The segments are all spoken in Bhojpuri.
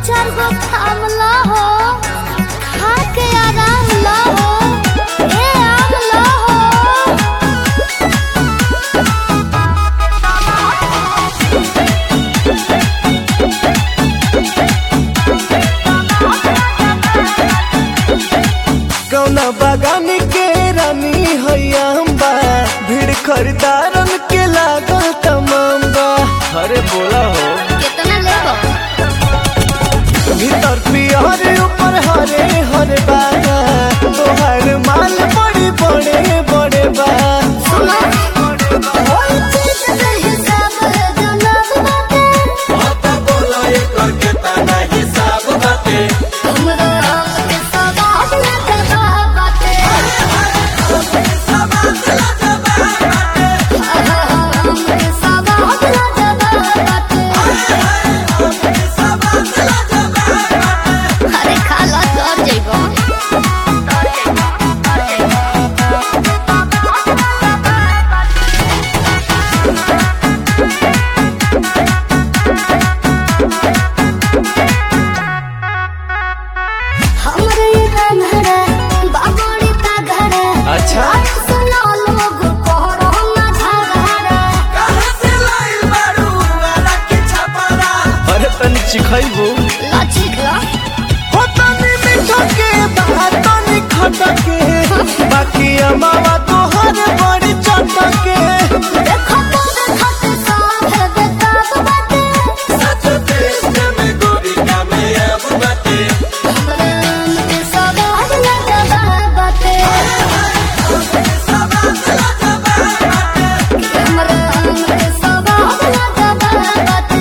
चार गो थामला हो खा के आराम ला हो ए आम ला हो कौना बागान के रानी हैया बा भीड़ खरीदारन के लागल तमाम बा अरे बोला हो कितना लेबो भीतर पियर ऊपर हरे हरे बा तोहर माल बड़ी बड़े बड़े बा सुनो ओई चीज के हिसाब जनाब बाटे हमरा आम के सवाद लगबा बाटे आम के सवाद लगबा बाटे अरे खा ला तर जइबो हमरे ये रंधरा बाबड़ी का घर अच्छा सुनो लोग कोहरो ना झगड़ा अरे तनी चिखैबू लचिक ला हो तनी मीठा के बा तनी खटा के बाकी अमावा तोहर बड़ी चटा के देखो तो देखो ते साथ बेताब बाटे हमरे आम के सवाद लगबा बाटे हमरे आम के सवाद लगबा बाटे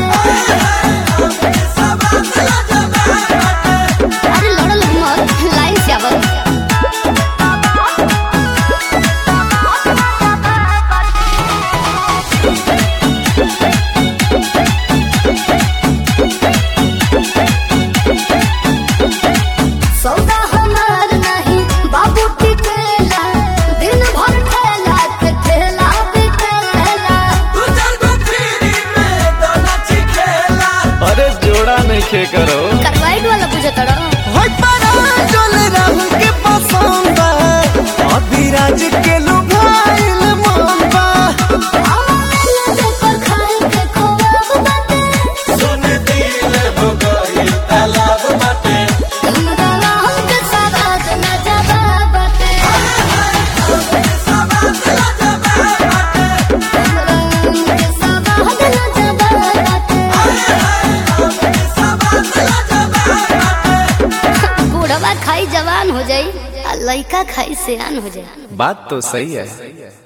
अरे लड़ल मत लाइन से आवत सौदा हमार नहीं बाबू टिकेला दिन भर ठेला के ठेला बिकेला अरे जोड़ा नहीं खे करो करवाइट वाला पूछे तड़ा होय परा चल राहुल के पसंद बा अभी राज के लुभाइल मन बा पर खाए के खोब बाटे हमरा राम के सवाद न जाबा बाटे हमरा राम के सवाद न जाबा बाटे बूढ़वा खाई जवान हो जाई आ लइका खाई सियान हो जाई बात तो सही है